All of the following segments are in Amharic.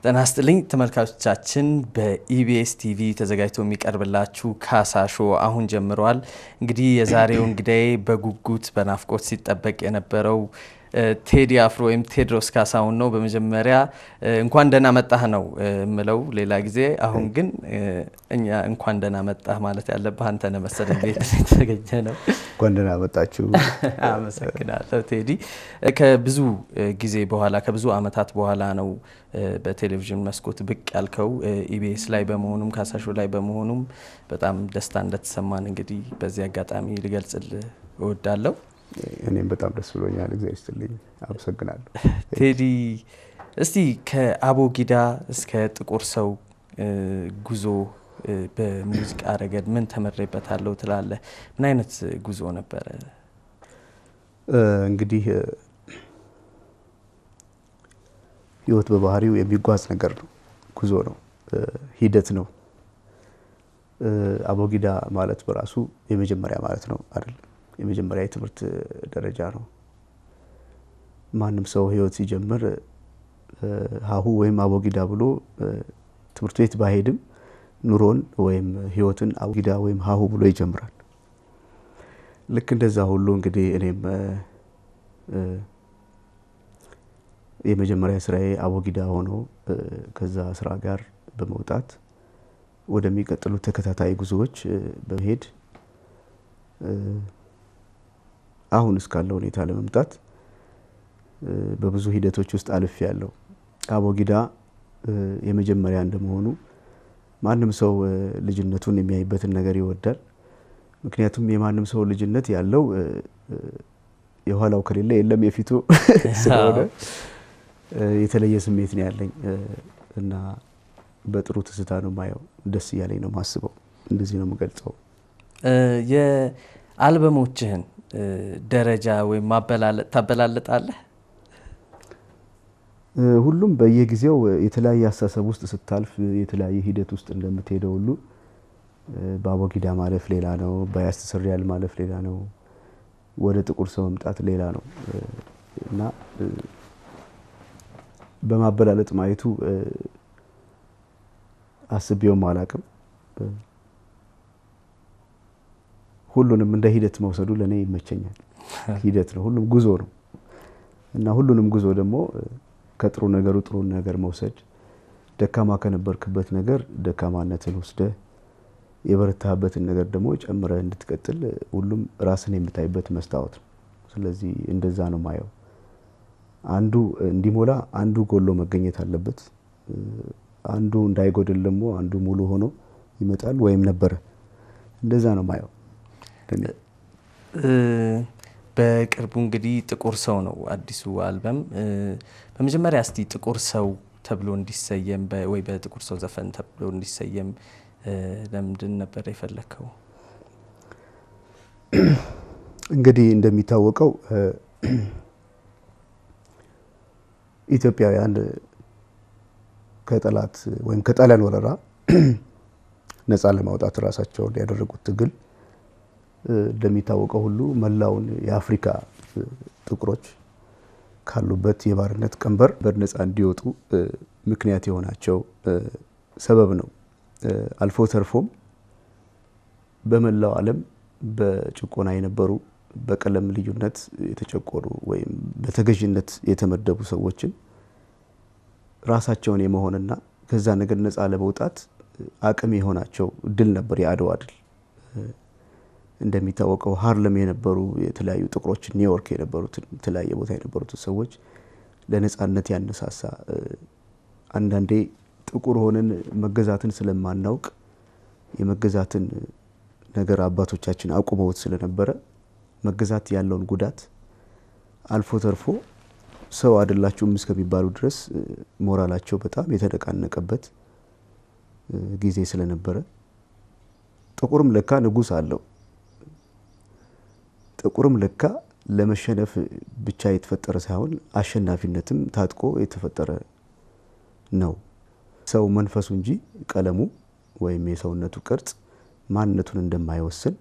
ጤና ይስጥልኝ ተመልካቾቻችን፣ በኢቢኤስ ቲቪ ተዘጋጅቶ የሚቀርብላችሁ ካሳ ሾው አሁን ጀምረዋል። እንግዲህ የዛሬው እንግዳዬ በጉጉት በናፍቆት ሲጠበቅ የነበረው ቴዲ አፍሮ ወይም ቴዎድሮስ ካሳሁን ነው። በመጀመሪያ እንኳን ደህና መጣህ ነው የምለው ሌላ ጊዜ። አሁን ግን እኛ እንኳን ደህና መጣህ ማለት ያለብህ አንተ ነህ መሰለኝ። ቤት የተገኘ ነው። እንኳን ደህና መጣችሁ። አመሰግናለሁ ቴዲ። ከብዙ ጊዜ በኋላ ከብዙ አመታት በኋላ ነው በቴሌቪዥን መስኮት ብቅ ያልከው። ኢቢኤስ ላይ በመሆኑም ካሳ ሾው ላይ በመሆኑም በጣም ደስታ እንደተሰማን እንግዲህ በዚህ አጋጣሚ ልገልጽልህ እወዳለሁ። እኔም በጣም ደስ ብሎኛል። እግዚአብሔር ይስጥልኝ። አመሰግናለሁ ቴዲ። እስቲ ከአቦጊዳ እስከ ጥቁር ሰው ጉዞ በሙዚቃ ረገድ ምን ተመሬበታለሁ ትላለህ? ምን አይነት ጉዞ ነበረ? እንግዲህ ህይወት በባህሪው የሚጓዝ ነገር ነው። ጉዞ ነው፣ ሂደት ነው። አቦጊዳ ማለት በራሱ የመጀመሪያ ማለት ነው አይደለም። የመጀመሪያ የትምህርት ደረጃ ነው። ማንም ሰው ህይወት ሲጀምር ሀሁ ወይም አቦጊዳ ብሎ ትምህርት ቤት ባይሄድም ኑሮን ወይም ህይወትን አቦጊዳ ወይም ሀሁ ብሎ ይጀምራል። ልክ እንደዛ ሁሉ እንግዲህ እኔም የመጀመሪያ ስራዬ አቦጊዳ ሆኖ ከዛ ስራ ጋር በመውጣት ወደሚቀጥሉት ተከታታይ ጉዞዎች በመሄድ አሁን እስካለው ሁኔታ ለመምጣት በብዙ ሂደቶች ውስጥ አልፍ ያለው አቦጊዳ የመጀመሪያ እንደመሆኑ ማንም ሰው ልጅነቱን የሚያይበትን ነገር ይወዳል። ምክንያቱም የማንም ሰው ልጅነት ያለው የኋላው ከሌለ የለም የፊቱ ስለሆነ የተለየ ስሜት ነው ያለኝ እና በጥሩ ትዝታ ነው ማየው። ደስ እያለኝ ነው ማስበው። እንደዚህ ነው የምገልጸው። የአልበሞችህን ደረጃ ወይም ማበላለጥ ታበላልጣለህ? ሁሉም በየጊዜው የተለያየ አስተሳሰብ ውስጥ ስታልፍ የተለያየ ሂደት ውስጥ እንደምትሄደው ሁሉ በአቦጊዳ ማለፍ ሌላ ነው፣ በያስተሰርያል ማለፍ ሌላ ነው፣ ወደ ጥቁር ሰው መምጣት ሌላ ነው እና በማበላለጥ ማየቱ አስቤውም አላቅም። ሁሉንም እንደ ሂደት መውሰዱ ለእኔ ይመቸኛል። ሂደት ነው፣ ሁሉም ጉዞ ነው እና ሁሉንም ጉዞ ደግሞ ከጥሩ ነገሩ ጥሩ ነገር መውሰድ፣ ደካማ ከነበርክበት ነገር ደካማነትን ወስደህ የበረታህበትን ነገር ደግሞ ጨምረህ እንድትቀጥል ሁሉም ራስን የምታይበት መስታወት ነው። ስለዚህ እንደዛ ነው ማየው። አንዱ እንዲሞላ አንዱ ጎሎ መገኘት አለበት። አንዱ እንዳይጎድል ደግሞ አንዱ ሙሉ ሆኖ ይመጣል ወይም ነበረ። እንደዛ ነው ማየው። በቅርቡ እንግዲህ ጥቁር ሰው ነው አዲሱ አልበም። በመጀመሪያ እስቲ ጥቁር ሰው ተብሎ እንዲሰየም ወይ በጥቁር ሰው ዘፈን ተብሎ እንዲሰየም ለምንድን ነበር የፈለግከው? እንግዲህ እንደሚታወቀው ኢትዮጵያውያን ከጠላት ወይም ከጣሊያን ወረራ ነፃ ለማውጣት ራሳቸውን ያደረጉት ትግል እንደሚታወቀው ሁሉ መላውን የአፍሪካ ጥቁሮች ካሉበት የባርነት ቀንበር በነፃ እንዲወጡ ምክንያት የሆናቸው ሰበብ ነው። አልፎ ተርፎም በመላው ዓለም በጭቆና የነበሩ በቀለም ልዩነት የተጨቆኑ ወይም በተገዥነት የተመደቡ ሰዎችን ራሳቸውን የመሆንና ከዛ ነገር ነፃ ለመውጣት አቅም የሆናቸው ድል ነበር የአድዋ ድል። እንደሚታወቀው ሀርለም የነበሩ የተለያዩ ጥቁሮች ኒውዮርክ የነበሩትን የተለያየ ቦታ የነበሩትን ሰዎች ለነፃነት ያነሳሳ አንዳንዴ ጥቁር ሆነን መገዛትን ስለማናውቅ የመገዛትን ነገር አባቶቻችን አቁመውት ስለነበረ መገዛት ያለውን ጉዳት አልፎ ተርፎ ሰው አይደላችሁም እስከሚባሉ ድረስ ሞራላቸው በጣም የተነቃነቀበት ጊዜ ስለነበረ ጥቁርም ለካ ንጉሥ አለው። ጥቁርም ለካ ለመሸነፍ ብቻ የተፈጠረ ሳይሆን አሸናፊነትም ታጥቆ የተፈጠረ ነው። ሰው መንፈሱ እንጂ ቀለሙ ወይም የሰውነቱ ቅርጽ ማንነቱን እንደማይወስን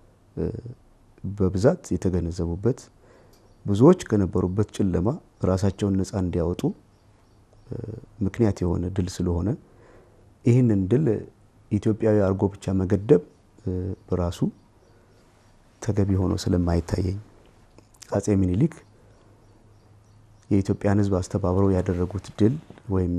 በብዛት የተገነዘቡበት ብዙዎች ከነበሩበት ጨለማ ራሳቸውን ነፃ እንዲያወጡ ምክንያት የሆነ ድል ስለሆነ ይህንን ድል ኢትዮጵያዊ አድርጎ ብቻ መገደብ በራሱ ተገቢ ሆኖ ስለማይታየኝ አጼ ሚኒሊክ የኢትዮጵያን ሕዝብ አስተባብረው ያደረጉት ድል ወይም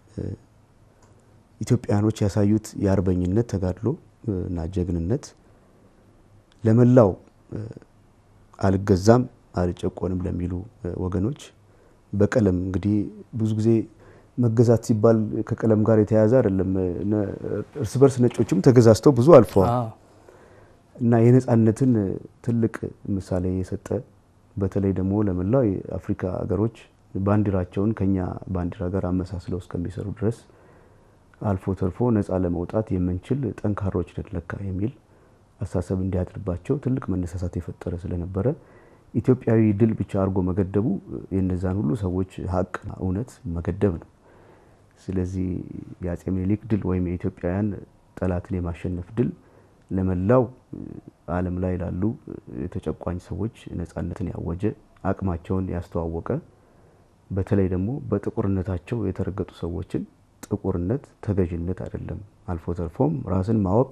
ኢትዮጵያኖች ያሳዩት የአርበኝነት ተጋድሎ እና ጀግንነት ለመላው አልገዛም አልጨቆንም ለሚሉ ወገኖች በቀለም እንግዲህ ብዙ ጊዜ መገዛት ሲባል ከቀለም ጋር የተያያዘ አይደለም። እርስ በርስ ነጮችም ተገዛዝተው ብዙ አልፈዋል እና የነፃነትን ትልቅ ምሳሌ የሰጠ በተለይ ደግሞ ለመላው የአፍሪካ ሀገሮች ባንዲራቸውን ከኛ ባንዲራ ጋር አመሳስለው እስከሚሰሩ ድረስ አልፎ ተርፎ ነፃ ለመውጣት የምንችል ጠንካሮች ነን ለካ የሚል አሳሰብ እንዲያድርባቸው ትልቅ መነሳሳት የፈጠረ ስለነበረ ኢትዮጵያዊ ድል ብቻ አድርጎ መገደቡ የነዛን ሁሉ ሰዎች ሀቅና እውነት መገደብ ነው። ስለዚህ የአጼ ምኒልክ ድል ወይም የኢትዮጵያውያን ጠላትን የማሸነፍ ድል ለመላው ዓለም ላይ ላሉ የተጨቋኝ ሰዎች ነፃነትን ያወጀ አቅማቸውን ያስተዋወቀ በተለይ ደግሞ በጥቁርነታቸው የተረገጡ ሰዎችን ጥቁርነት ተገዥነት አይደለም፣ አልፎ ተርፎም ራስን ማወቅ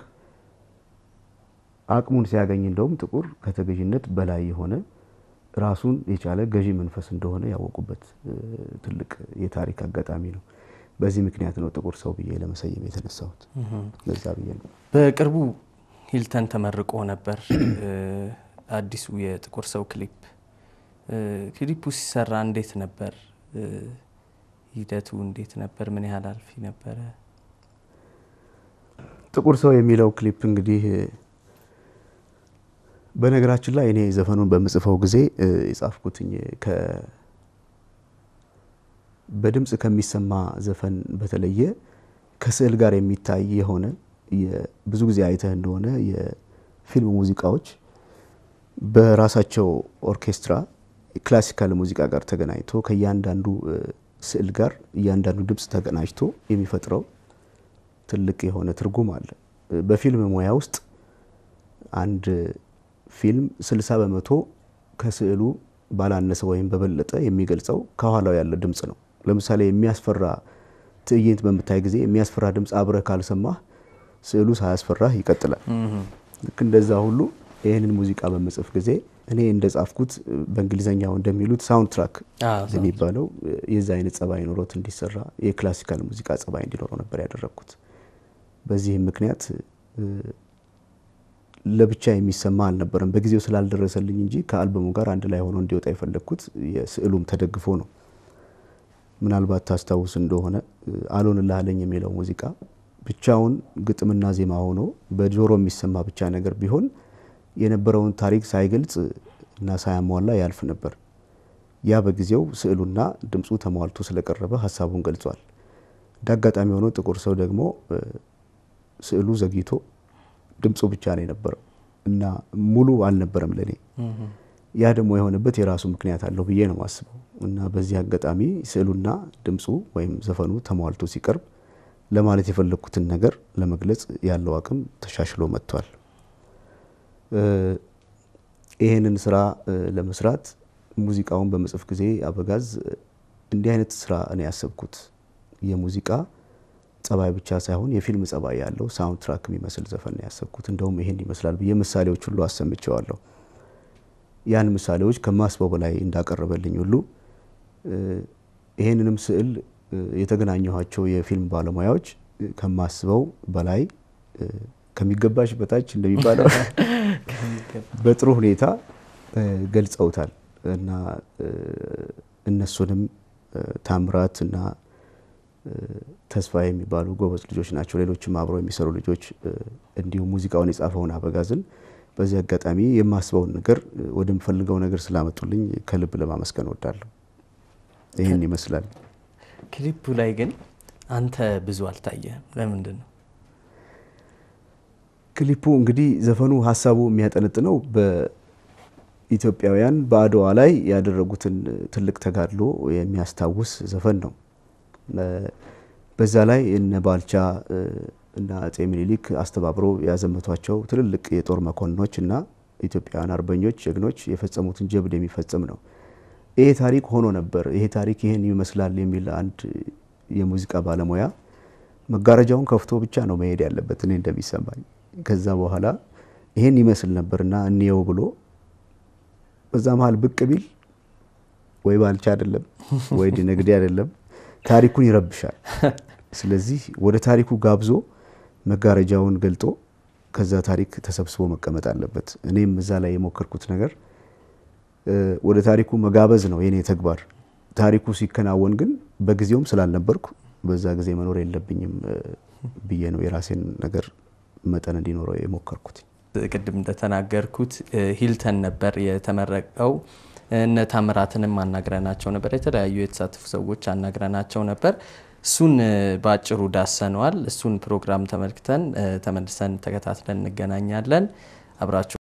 አቅሙን ሲያገኝ እንደውም ጥቁር ከተገዥነት በላይ የሆነ ራሱን የቻለ ገዢ መንፈስ እንደሆነ ያወቁበት ትልቅ የታሪክ አጋጣሚ ነው። በዚህ ምክንያት ነው ጥቁር ሰው ብዬ ለመሰየም የተነሳሁት። ለዛ ብዬ ነው። በቅርቡ ሂልተን ተመርቆ ነበር አዲሱ የጥቁር ሰው ክሊፕ። ክሊፑ ሲሰራ እንዴት ነበር? ሂደቱ እንዴት ነበር? ምን ያህል አልፊ ነበረ? ጥቁር ሰው የሚለው ክሊፕ እንግዲህ በነገራችን ላይ እኔ ዘፈኑን በምጽፈው ጊዜ የጻፍኩትኝ በድምፅ ከሚሰማ ዘፈን በተለየ ከስዕል ጋር የሚታይ የሆነ ብዙ ጊዜ አይተህ እንደሆነ የፊልም ሙዚቃዎች በራሳቸው ኦርኬስትራ ክላሲካል ሙዚቃ ጋር ተገናኝቶ ከእያንዳንዱ ስዕል ጋር እያንዳንዱ ድምፅ ተቀናጅቶ የሚፈጥረው ትልቅ የሆነ ትርጉም አለ። በፊልም ሙያ ውስጥ አንድ ፊልም 60 በመቶ ከስዕሉ ባላነሰ ወይም በበለጠ የሚገልጸው ከኋላው ያለ ድምፅ ነው። ለምሳሌ የሚያስፈራ ትዕይንት በምታይ ጊዜ የሚያስፈራ ድምፅ አብረህ ካልሰማህ ስዕሉ ሳያስፈራህ ይቀጥላል። ልክ እንደዛ ሁሉ ይህንን ሙዚቃ በምጽፍ ጊዜ እኔ እንደ ጻፍኩት በእንግሊዝኛው እንደሚሉት ሳውንድ ትራክ የሚባለው የዛ አይነት ጸባይ ኖሮት እንዲሰራ የክላሲካል ሙዚቃ ጸባይ እንዲኖረው ነበር ያደረግኩት። በዚህም ምክንያት ለብቻ የሚሰማ አልነበረም። በጊዜው ስላልደረሰልኝ እንጂ ከአልበሙ ጋር አንድ ላይ ሆኖ እንዲወጣ የፈለግኩት የስዕሉም ተደግፎ ነው። ምናልባት ታስታውስ እንደሆነ አልሆንልህ አለኝ የሚለው ሙዚቃ ብቻውን ግጥምና ዜማ ሆኖ በጆሮ የሚሰማ ብቻ ነገር ቢሆን የነበረውን ታሪክ ሳይገልጽ እና ሳያሟላ ያልፍ ነበር። ያ በጊዜው ስዕሉና ድምፁ ተሟልቶ ስለቀረበ ሀሳቡን ገልጿል። እንደ አጋጣሚ ሆኖ ጥቁር ሰው ደግሞ ስዕሉ ዘግይቶ ድምፁ ብቻ ነው የነበረው እና ሙሉ አልነበረም ለኔ። ያ ደግሞ የሆነበት የራሱ ምክንያት አለው ብዬ ነው የማስበው እና በዚህ አጋጣሚ ስዕሉና ድምፁ ወይም ዘፈኑ ተሟልቶ ሲቀርብ ለማለት የፈለግኩትን ነገር ለመግለጽ ያለው አቅም ተሻሽሎ መጥቷል። ይህንን ስራ ለመስራት ሙዚቃውን በመጽፍ ጊዜ አበጋዝ እንዲህ አይነት ስራ እኔ ያሰብኩት የሙዚቃ ጸባይ ብቻ ሳይሆን የፊልም ጸባይ ያለው ሳውንድ ትራክ የሚመስል ዘፈን ነው ያሰብኩት። እንደውም ይሄን ይመስላል ብዬ ምሳሌዎች ሁሉ አሰምቸዋለሁ። ያን ምሳሌዎች ከማስበው በላይ እንዳቀረበልኝ ሁሉ ይሄንንም ስዕል የተገናኘኋቸው የፊልም ባለሙያዎች ከማስበው በላይ ከሚገባሽ በታች እንደሚባለው በጥሩ ሁኔታ ገልጸውታል እና እነሱንም ታምራት እና ተስፋ የሚባሉ ጎበዝ ልጆች ናቸው። ሌሎችም አብረው የሚሰሩ ልጆች እንዲሁም ሙዚቃውን የጻፈውን አበጋዝን በዚህ አጋጣሚ የማስበውን ነገር ወደምፈልገው ነገር ስላመጡልኝ ከልብ ለማመስገን እወዳለሁ። ይህን ይመስላል። ክሊፑ ላይ ግን አንተ ብዙ አልታየህም። ለምንድን ነው? ክሊፑ እንግዲህ ዘፈኑ ሀሳቡ የሚያጠነጥነው በኢትዮጵያውያን በአድዋ ላይ ያደረጉትን ትልቅ ተጋድሎ የሚያስታውስ ዘፈን ነው። በዛ ላይ እነ ባልቻ እና አጼ ምኒልክ አስተባብረው ያዘመቷቸው ትልልቅ የጦር መኮንኖች እና ኢትዮጵያውያን አርበኞች ጀግኖች የፈጸሙትን ጀብድ የሚፈጽም ነው። ይሄ ታሪክ ሆኖ ነበር፣ ይሄ ታሪክ ይህን ይመስላል የሚል አንድ የሙዚቃ ባለሙያ መጋረጃውን ከፍቶ ብቻ ነው መሄድ ያለበት እኔ እንደሚሰማኝ። ከዛ በኋላ ይሄን ይመስል ነበርና እንየው ብሎ በዛ መሀል ብቅ ቢል ወይ ባልቻ አይደለም ወይ ነግዴ አይደለም ታሪኩን ይረብሻል። ስለዚህ ወደ ታሪኩ ጋብዞ መጋረጃውን ገልጦ ከዛ ታሪክ ተሰብስቦ መቀመጥ አለበት። እኔም እዛ ላይ የሞከርኩት ነገር ወደ ታሪኩ መጋበዝ ነው የኔ ተግባር። ታሪኩ ሲከናወን ግን በጊዜውም ስላልነበርኩ በዛ ጊዜ መኖር የለብኝም ብዬ ነው የራሴን ነገር መጠን እንዲኖረው የሞከርኩት። ቅድም እንደተናገርኩት ሂልተን ነበር የተመረቀው። እነ ታምራትንም አናግረናቸው ነበር። የተለያዩ የተሳተፉ ሰዎች አናግረናቸው ነበር። እሱን በአጭሩ ዳሰነዋል። እሱን ፕሮግራም ተመልክተን ተመልሰን ተከታትለን እንገናኛለን። አብራችሁ